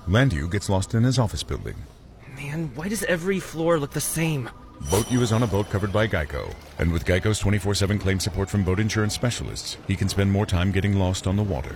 Landu gets lost in his office building. Man, why does every floor look the same? Boat U is on a boat covered by Geico, and with Geico's 24 7 claim support from boat insurance specialists, he can spend more time getting lost on the water.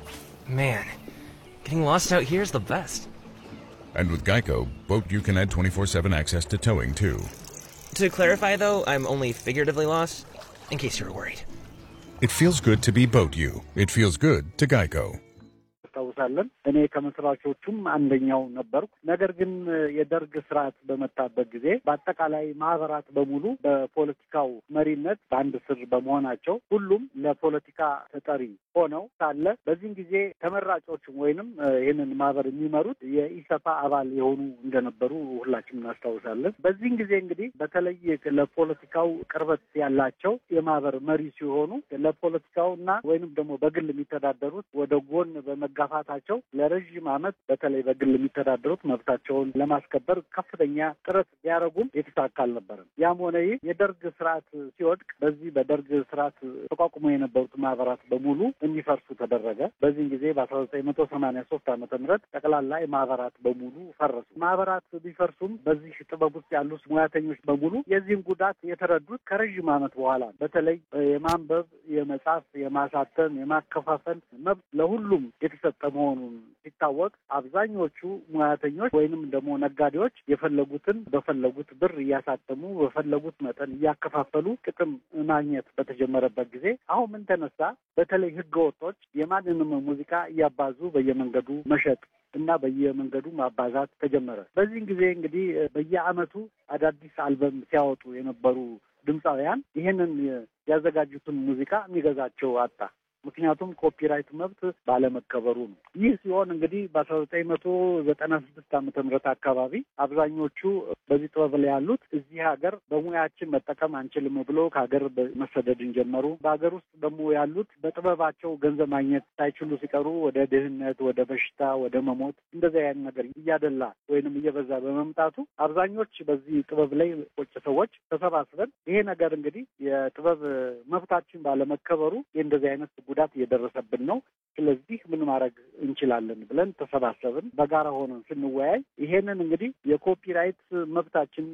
Man, getting lost out here is the best. And with Geico, Boat U can add 24 7 access to towing too. To clarify, though, I'm only figuratively lost, in case you were worried. It feels good to be Boat U. It feels good to Geico. እናስታውሳለን። እኔ ከመስራቾቹም አንደኛው ነበርኩ። ነገር ግን የደርግ ስርዓት በመጣበት ጊዜ በአጠቃላይ ማህበራት በሙሉ በፖለቲካው መሪነት በአንድ ስር በመሆናቸው ሁሉም ለፖለቲካ ተጠሪ ሆነው ሳለ በዚህን ጊዜ ተመራጮችም ወይንም ይህንን ማህበር የሚመሩት የኢሰፓ አባል የሆኑ እንደነበሩ ሁላችንም እናስታውሳለን። በዚህን ጊዜ እንግዲህ በተለይ ለፖለቲካው ቅርበት ያላቸው የማህበር መሪ ሲሆኑ ለፖለቲካው እና ወይንም ደግሞ በግል የሚተዳደሩት ወደ ጎን በመጋፋታቸው ለረዥም ዓመት በተለይ በግል የሚተዳደሩት መብታቸውን ለማስከበር ከፍተኛ ጥረት ቢያደርጉም የተሳካ አልነበረም። ያም ሆነ ይህ የደርግ ስርዓት ሲወድቅ በዚህ በደርግ ስርዓት ተቋቁሞ የነበሩት ማህበራት በሙሉ እንዲፈርሱ ተደረገ። በዚህን ጊዜ በአስራ ዘጠኝ መቶ ሰማኒያ ሶስት ዓመተ ምህረት ጠቅላላ ማህበራት በሙሉ ፈረሱ። ማህበራት ቢፈርሱም በዚህ ጥበብ ውስጥ ያሉት ሙያተኞች በሙሉ የዚህን ጉዳት የተረዱት ከረዥም ዓመት በኋላ በተለይ የማንበብ፣ የመጻፍ፣ የማሳተም፣ የማከፋፈል መብት ለሁሉም የተሰጠ መሆኑን ሲታወቅ አብዛኞቹ ሙያተኞች ወይንም ደግሞ ነጋዴዎች የፈለጉትን በፈለጉት ብር እያሳተሙ በፈለጉት መጠን እያከፋፈሉ ጥቅም ማግኘት በተጀመረበት ጊዜ አሁን ምን ተነሳ? በተለይ ህገ ወጦች የማንንም ሙዚቃ እያባዙ በየመንገዱ መሸጥ እና በየመንገዱ ማባዛት ተጀመረ። በዚህን ጊዜ እንግዲህ በየዓመቱ አዳዲስ አልበም ሲያወጡ የነበሩ ድምፃውያን ይህንን ያዘጋጁትን ሙዚቃ የሚገዛቸው አጣ። ምክንያቱም ኮፒራይት መብት ባለመከበሩ ነው። ይህ ሲሆን እንግዲህ በአስራ ዘጠኝ መቶ ዘጠና ስድስት ዓመተ ምህረት አካባቢ አብዛኞቹ በዚህ ጥበብ ላይ ያሉት እዚህ ሀገር በሙያችን መጠቀም አንችልም ብሎ ከሀገር መሰደድን ጀመሩ። በሀገር ውስጥ ደግሞ ያሉት በጥበባቸው ገንዘብ ማግኘት ሳይችሉ ሲቀሩ ወደ ድህነት፣ ወደ በሽታ፣ ወደ መሞት እንደዚህ አይነት ነገር እያደላ ወይንም እየበዛ በመምጣቱ አብዛኞች በዚህ ጥበብ ላይ ቁጭ ሰዎች ተሰባስበን ይሄ ነገር እንግዲህ የጥበብ መብታችን ባለመከበሩ እንደዚህ አይነት ጉዳት እየደረሰብን ነው። ስለዚህ ምን ማድረግ እንችላለን ብለን ተሰባሰብን። በጋራ ሆነን ስንወያይ ይሄንን እንግዲህ የኮፒራይት መብታችን